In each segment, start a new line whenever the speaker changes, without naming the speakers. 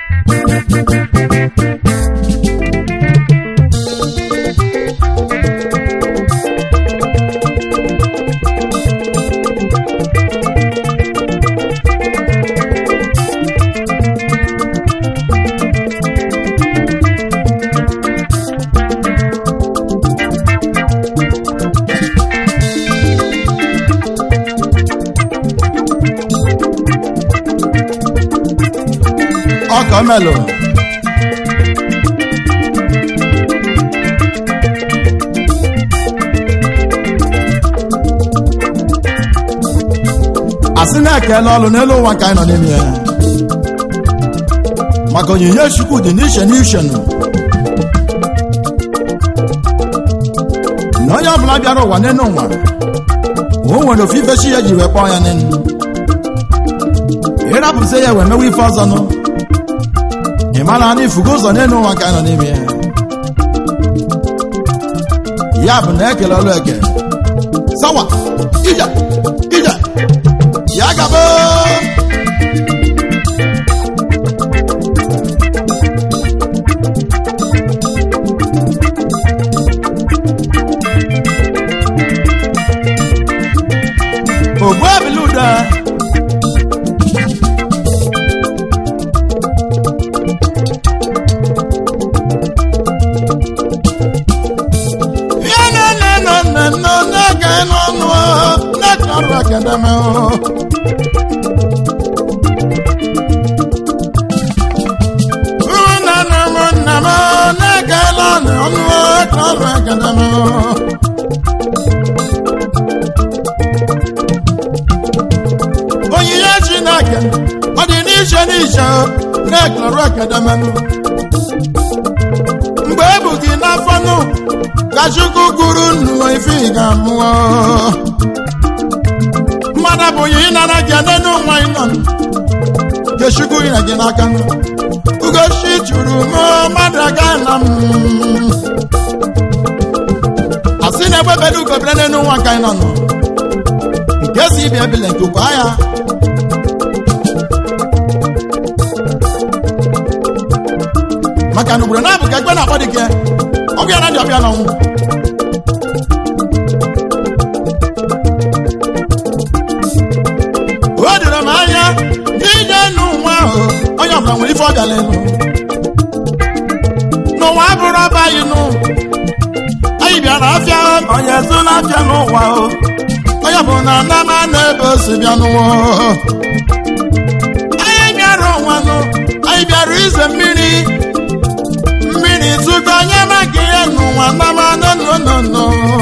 ọkọ melo asị na-ekele ọlụ n'elu ụwa nke anyị nọ n'ime ya maka onyinye chukwu dị n'iche n'iche nụ na onye ọbụla bịara ụwa n'elu ụwa o nwere ofu ife chi ya ji wee kpọọ ya n'elu ịrapụsị ya wee mewe ife ọzọ nụ ị mara na ifugo ụzọ n'elu ụwa ka anyị nọ n'ime ya ya bụ na ekele ọlụ eke sawa ije ije ya gaba ogbu ebili ude ya na nne nọ nne nọ na-ege n'ọnụ na-eke ọrụ akademi nna nna m nna m na-ege n'ọnụ ọnụ eke ọrụ akademi onyinye chineke ọ dị n'iche n'iche na-eke ọrụ akademi mgbe ebu gị n'afọ nụ ka chukwu gụrụ nnu ife ị ga-amụọ mmadụ abụghị ịnara gị n'enu nwa ị nọ nke chukwu nyere gị n'aka nụ ugochi jụrụ m mmadụ aga na m asị na-egbebere ugobere n'enu nwa ka ị nọ nụ nke si ibi ebile nke kwa ya maka na ugboro na-abụ ka egbe na-akpọ dị gị ọbịa na ndị ọbịa n'ọnwụ o doro m anya n'ije n'ụwa ahụ onye ọbụla nwere ife ọbịa lelu n'ụwa abụrụ ọba anyị nụ anyị bịara afịa onye so na-afịa n'ụwa o onye bụ na anama na-ebe osi bịa n'ụwa anyị bịara ụwa nụ anyị bịara ize mmiri mmiri tụgo onye maka ihe n'ụwa nama nononono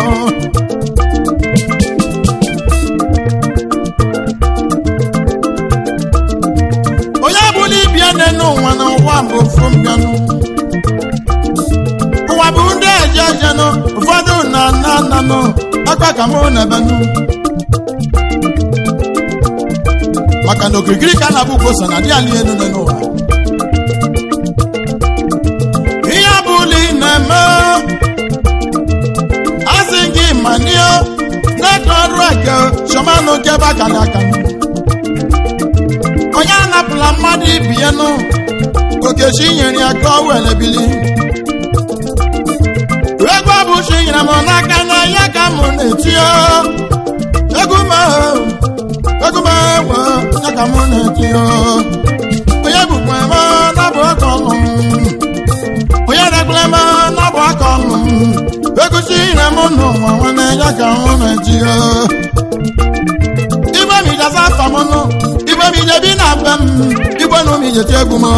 onye bụla ibia nne n'ụwa na ụwa bụ ofu mbịanụ ụwa bụ ndị eje ejenụ ụfọdụ na nna nnanụ akpa ka mụ na ebenụ maka na okirikiri ka a na-abụ kwosa na dị ala elu nọ n'ụwa ihe ọbụla ị na-eme asị gị manio na-eke ọrụ eke chọmanụ nke bakala aka onye anapụla mmadụ ibi ya nụ okechi nyere ya ka ọ were bili egwu ọbụchi nyere m n'aka na ya ka m na-etinye egwu m egwu m ewe ya ka m na-etinye onye bụkwa eme na-abụ aka ọnụ onye na-ekwule eme na-abụ aka ọnụ egosi nyere m n'ụwa nwanne ya ka m na-etinye igwe m ijaza afa m nụ igwe m ije bi na mbe m igwe na ụmụ ijechi egwu m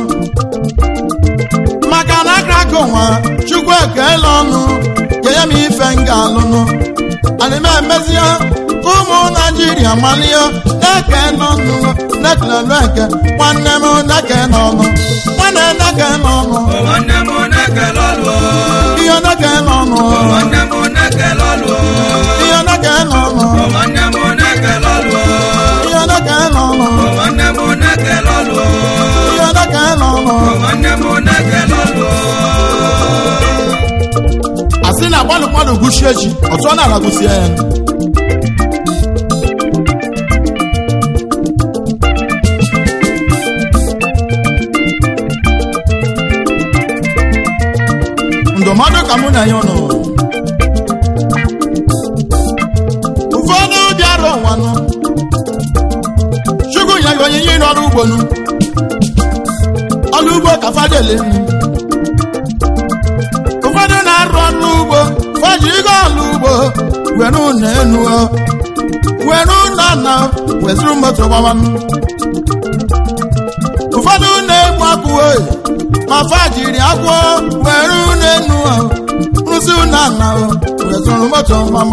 maka na akara ụwa chukwu ekele ọnụ kenye m ife m ga-alụnụ ana m emezie ka ụmụ naijiria malie na-eke n'ọnụ na-ekelelu eke nwanne m na-eke n'ọnụ nwanne na-eke n'ọnụ
nwanne m na-ekele ọlụ
ihe na-eke n'ọnụ
nwanne m na-ekele ọlụ
ihe na-eke n'ọnụ
nwanne m na-ekele ọlụ
ihe na-eke n'ọnụ
nwanne m na-ekele ọlụ
ihe na-eke n'ọnụ
nwanne m na-ekele ọlụ
asị na gbalụ mmadụ gụchie echi ọtụ ọ na-ala gụsie ya ka mụ na ya ụnụ ụfọdụ bịara ụwanụ chukwu nye gị onyinye ịrụ ọrụ ugbo nụ ọrụ ugbo ka fadele ụfọdụ na-arụ ọrụ ugbo fajirigo ọrụ ugbo were ụlọ enu were ụlọ na wezuru moto gbawanụ ụfọdụ na-egbu akwụ oyi ma fajiri akwụ were ụlọ enu rụzi ụlọ na wezuru moto mama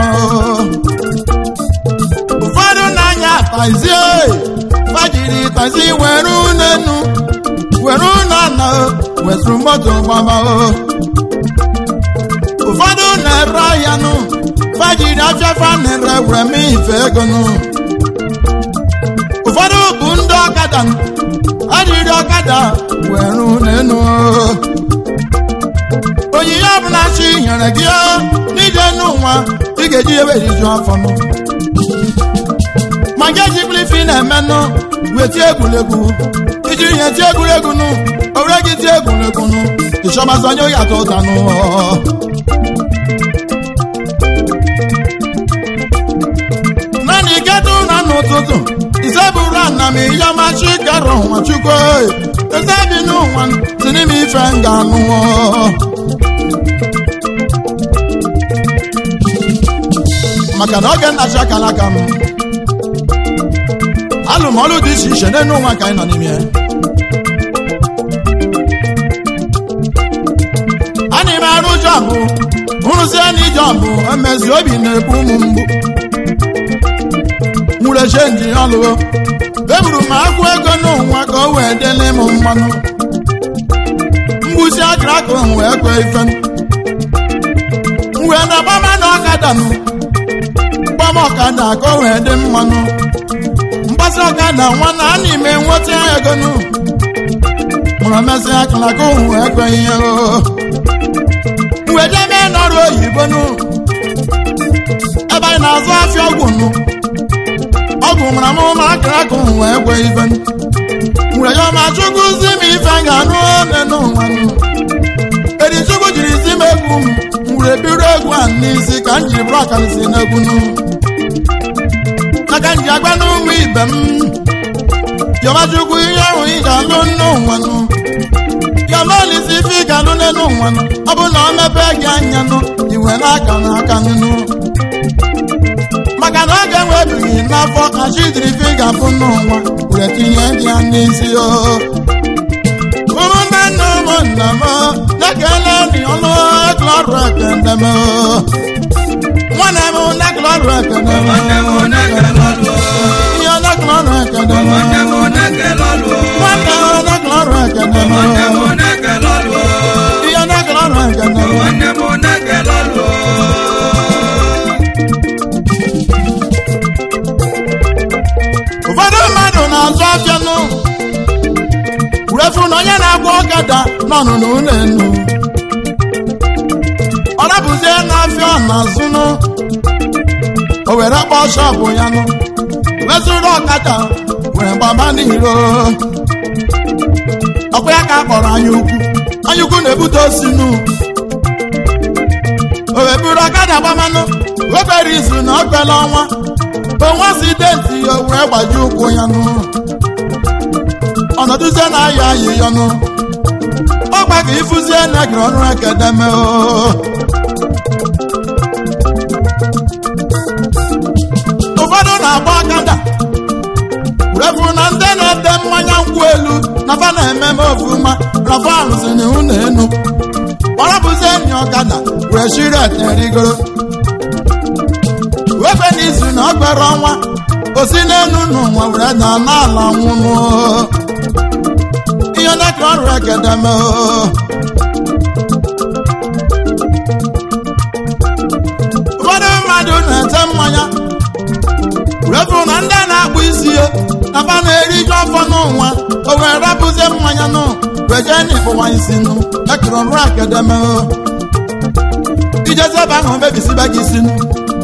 ụfọdụ na-anya tazi oyi fajiri tazi were ụlọ enu were ụlọ na wezuru moto gbama ụfọdụ na-ere ahịa nụ fajiri afịafa na-ere were mee ife ego nụ ụfọdụ bụ ndị ọkada nụ adịrị ọkada were ụlọ enu onyinye ọbụla chi nyere gị n'ije n'ụwa ị ga-eji ebe eriju afọ nụ ma nke ejibụla ife ị na-eme nụ wee tie egwuregwu ijiri ihe tie egwuregwu nụ owere gị tie egwuregwu nụ ịchọbazi onye oyi atọ ụta nụ naanị iketa ụra n'ụtụtụ ise bụrụ ana m iyamachi kara ụwa chukwu eze bi n'ụwa si n'ime ife nga anụọ maka na oge nnachi akala aka m alụmọlụ dị iche iche n'elu ụwa ka anyị nọ n'ime a na ime arụ jọbụ hụrụzie na ijọbụ emezi obi na-ebu ụmụ mgbu nwere chenji ọlụgo eburu m akwụ ego n'ụwa ka o wee dele m mmanụ mgbusi akara aka wee kwe ife wee na gbama na ọkada nụ gbama ọkada ka o wee dị mmanụ mgbasa ọkada nwa na a n'ime nweta ego nụ mụrụ mesị akara aka wee ekweghị ihe wee jebe n'ọrụ oyibo nụ ebe anyị na-azụ afịa ọgwụ nụ ọgwụ mara m ụmụ akara aka wee kwe ife nwere ya ma chukwu zi m ife ga-anụ one n'ụwa eri chukwu jiri zi m egwu m were biro egwu a n'isi ka m jiri bụrụ akarịsị n'egwu nụ aka m ji agba n'ụmụ ibe m yọma chukwu ihe ahụ ị ga-alụ n'ụwa nụ yọma olisi ife ị ga-alụ n'elu ụwa nụ ọ bụ na ọ mepee gị anya nụ iwe n'aka n'aka nụ maka na ọ ga-enwebighị n'afọ ka chi jiri fi ga-afụ n'ụwa were tinye gị ya n'isi o ụmụnne nna ụmụnna m na-ekele ndị ọnụ ekele ọrụ ekele m nwanne m na-ekele ọrụ ekele m
Nwanne m na-ekele ọlụ o.
ihe na-ekele ọrụ ekele m
Nwanne m na-ekele ọlụ o.
nwanne m na-ekele ọrụ ekele m
Nwanne m na-ekele ọlụ o.
ihe na-ekele ọrụ ekele m
Nwanne m na-ekele ọlụ o.
ụfọdụ mmadụ na-azụ afịa nụ refu na onye na-agba ọgada nọnụ n'ụlọ enu ọ rapụzie n'afịa ọ na-azụ nụ o were kpọọ shọpụ ya nụ wezụrụ ọkada were gbaba n'iro ọkwa ya ka a kpọrọ anya ukwu anya ukwu na-ebute osi nụ o wee buru ọkada gbamanụ webere izu na ọkpela ọnwa onwe asidenti ya wee gbaji ụkwụ ya nụ ọnọdụzie na ayọ ayị ya nụ ọgba ka ịfụzie na gịrị ọrụ ekedeme o ụfọdụ na-agba ọkada refu na ndị na-ete mmanya nkwụ elu na fa na-eme m ofuma rafa arụzini ụlọ enu ọrapụzie enyi ọkada wee shiri eterigoro webe n'izu na ọ gbara ọnwa osi n'elu n'ụwa were na n'ala nwụnụ ihe dịka ọrụ ekedeme ụfọdụ mmadụ na-ete mmanya refu na ndị na-akpụ isi ya na fa na-eriju afọ n'ụwa o wee rapụzie mmanya nụ weje n'ịkpụwa isi nụ ekere ọrụ ekedeme ijezi ebe ahụ mebisibe gị isi nụ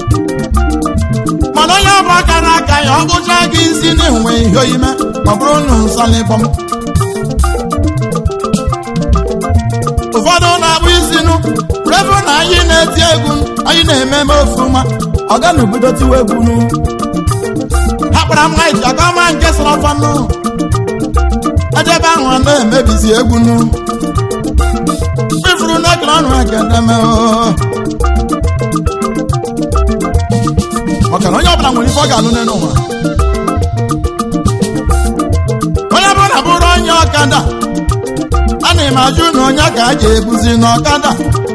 mana onye ọbụla kara aka ya ọ kpụcha gị isi na-enwe ihe oyime ma ọ bụrụ na nsalịbọm ụfọdụ na-akpụ isi nụ refu na anyị na-eti egwu anyị na-ememe ofuma ọ ga na obodo tiwa egwu nu ha kpara m haiti akọma nke sọrọ ọfanụ ejebe ahụ a na-emebizi egwu nu ifuru n'ekere ọnụ ekedeme maka na onye ọbụla nwere ife ọ ga-alụ n'elu ụwa onye bụla bụrụ onye ọkada ana m ajụ na onye ka a ga-ebuzi n'ọkada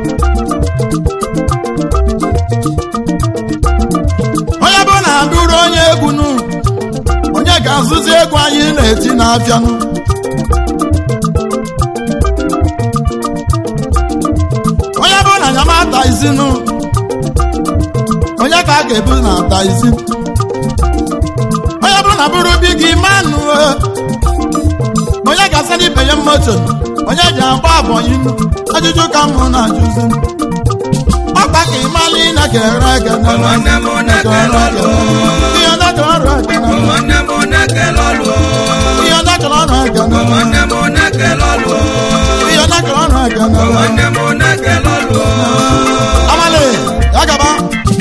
onye bụ na abụrụ onye egwu nu onye ga-azụzi egwu anyị na-eti n'afịanụ onye bụ na nyamata izinu onye ka a ga-ebu na ata isi onye bụ na bụrụ bi gị manụ onye ga-asa n'ibe ya moto onye ji agba abọnyị ajụjụ ka mụ na-ajụzi ọkpa ka ịmalị na kere eke na
Ụmụnne m na-ekele ọlụ.
ihe na-achọrọ ọrụ eke na
ụmụnne m na-ekele ọlụ.
ihe na-achọrọ ọrụ eke na
ụmụnne m na-ekele ọlụ.
ihe na-achọrọ ọrụ eke na
ụmụnne m na-ekele ọlụ.
amalị ya gaba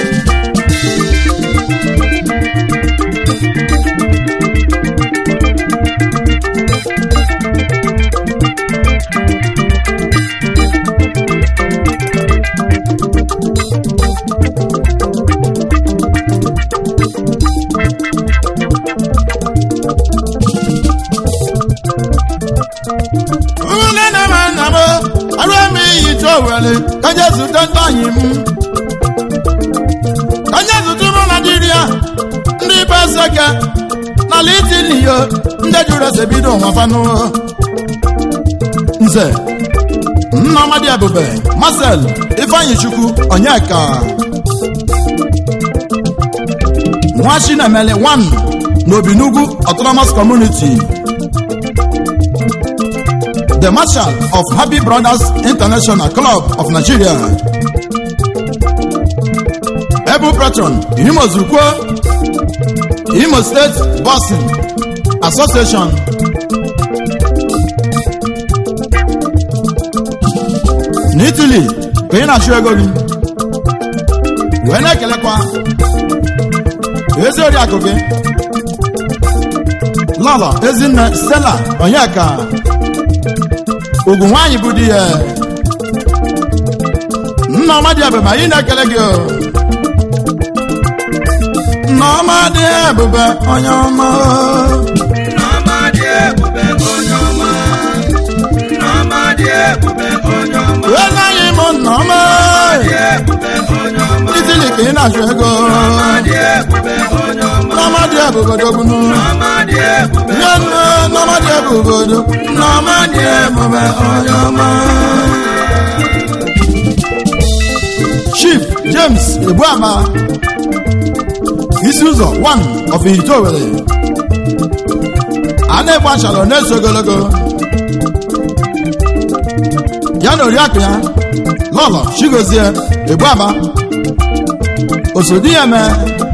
ụmụnne na ma nna m arụ eme iyi chọ were ka nye zute ndị anyị m ka nye zute ụmụ naijiria ndị be seke n'ala itiliyo ndị jụrụ ese bido ụwa fanụ nze nnamadi ebube marcel ifeanyi chukwu onyeka nwa chinemele 1 n'obinugwu autonomous community the marshal of Happy Brothers International Club of Nigeria. Able patron Imo Zukwo, Imo State Boxing Association. N'Italy ka ị na-achụ ego gị wee na-ekelekwa ezi oriakụ gị lọlọ ezinne Stella Onyeka ugwu nwaanyị bụ di ya nneọma dị ebube anyị na-ekele gị o. nneọma dị ebube onye ọma
Nneọma dị ebube onye ọma. Nneọma dị ebube onye ọma.
wee naghị m nneọma
Dị ebube onye ọma.
itili ka ị na-achụ ego
Nneọma dị ebube onye ọma.
nneọma dị ebube dogbunu
Nneọma dị ebube.
nye nne nneọma dị ebube do nneọma dị ebube onye ọma chief james ebuama isi ụzọ 1 of Itowere a na-egbu achala na-eso ogologo ya na oriakụ ya lọlọ chigozie ebuama osodi ya mee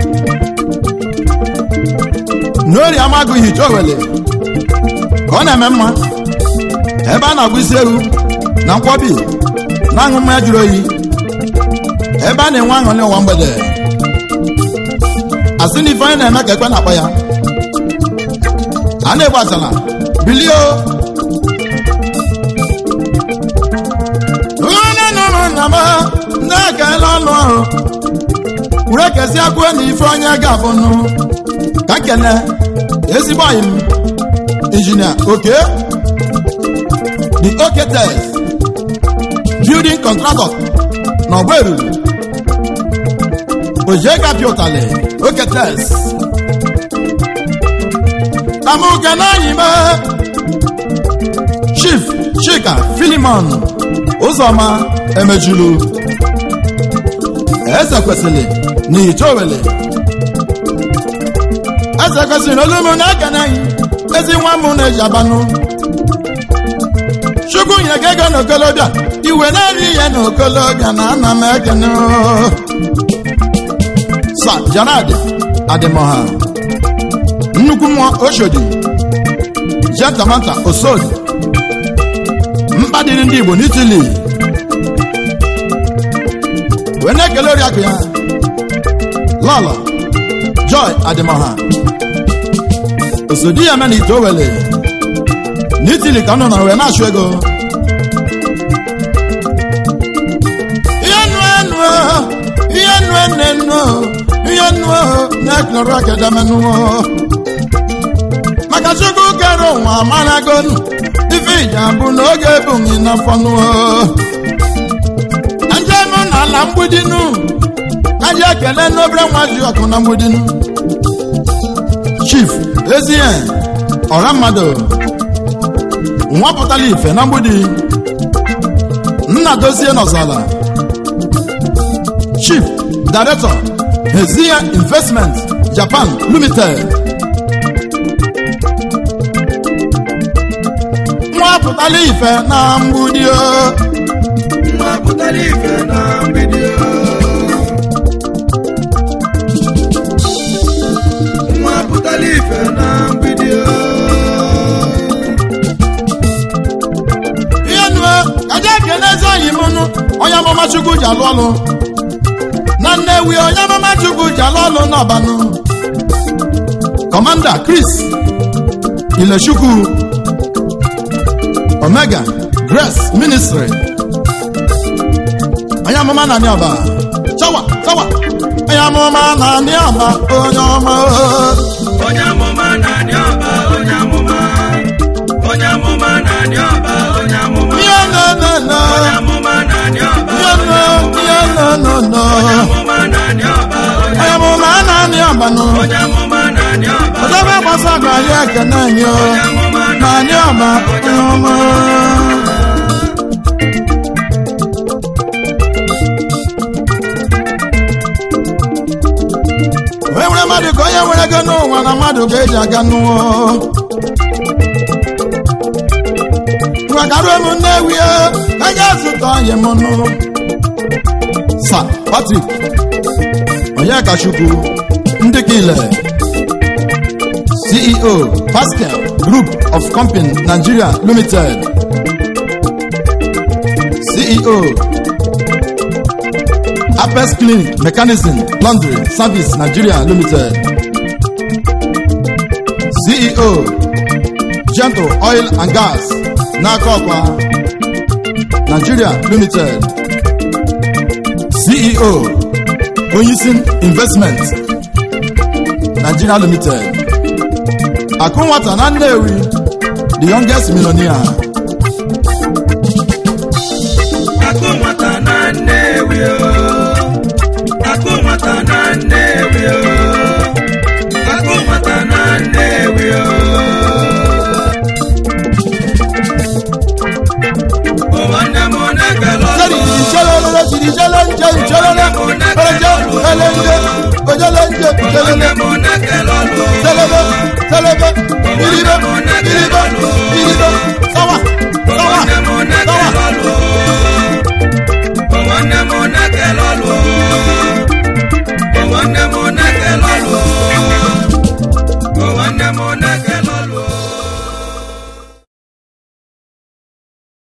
n'ori amagụghị Itowere ka ọ na-eme mma ebe a na-agba isi ewu na nkwobi na-aṅụ mmanya jụrụ oyi ebe a na-enwe aṅụrị ụwa mgbede asị na ife anyị na-eme ka ekwe na-akpọ ya a na-egbu asala bilio onye nụrụ nna m na-ekele ọnụ ọrụ were kesi akwụọ na ife onye ga-abụ nụ ka kene ezigbo anyị m injinia oke the oke test building contractor na ọgba eruru ojega pịụtali oke test tamuke n'anyịme chief chika filimon ụzọma emejulu eze kwesịrị na Itowere eze kwesịrị olu m na-ekene anyị ezi nwa m na-eji abanụ chukwu nyere gị ego n'okolobịa iwe na-eri ihe n'okolobịa na ana m ekene oo. sa jarad adịmọha nnukwu nwa oshodi jetamata osodi mkpa dịrị ndị igbo n'itili wee na-ekele oriakụ ya lọlọ joy adịmọha osodi ya mena ite owele n'itili ka ọ nọ na wee na-achụ ego ihe nu enu ihe nu ene nu ihe nu na-ekele akedamenụ maka chukwu kere ụwa amaragonu ife ija bụ n'oge ebughị n'afọnụ na njem n'ala mgbidinu aja ekele n'obere nwa ji ọkụ na mgbidinu chief ezie ọra mmadụ nwapụtala ife na mgbidi nna dozie n'ọzala chief director ezie investment japan limited nwapụtala ife na mgbidi o
Nwapụtala ife na mgbidi o. Nwapụtala ife na mgbidi o.
ihe nu kaja ekele eze oyi m nụ onye amụma chukwu ji alụ ọlụ na nnewi onye amụma chukwu ji alụ ọlụ n'ọbanụ kọmanda chris ilechukwu omega grace ministry onye amụma na ọba chawa chawa onye amụma na ọba onye ọma
Onye amụma na-adị ọba, onye amụma. Onye amụma na-adị ọba, onye amụma.
ihe no no no
Onye amụma na-adị ọba,
ihe
onye
no
amụma.
ihe no no no
Onye amụma na-adị ọba, onye
onye amụma na ọba nụ
Onye amụma na-adị ọba,
ọdọba gbasa ga anyị ekene anyị o
onye amụma
na anyị ọba
onye
onye ọma onye nwere mmadụ ka onye nwere ego n'ụwa na mmadụ ga-eji aga n'ụwa gwagaruo m nnewi onye zụta onye m nụ sa patrik onye kachukwu ndị ka ile ceo pascal group of company nigeria limited ceo apes clinic mechanism laundry service nigeria limited ceo gentle oil and gas n'aka ọkwa nigeria limited ceo onyisin investment nigeria limited akụ nwata na nnewi the youngest millionaire
Akụ nwata na Nnewi o. Akụ nwata na Nnewi o. Akụ nwata na Nnewi o. O nwanne m na-ekele
sẹ́ni
ọlụ.
ìṣẹ́lẹ̀lẹ́lẹ́ ti di ìṣẹ́lẹ̀njẹ́ ìṣẹ́lẹ̀lẹ́ ọlọ́jẹ́ ẹlẹ́njẹ́ ọjọ́lẹ́njẹ́
O nwanne
ìṣẹ́lẹ̀lẹ́
m na-ekele ọlụ.
sẹ́lẹ̀lẹ́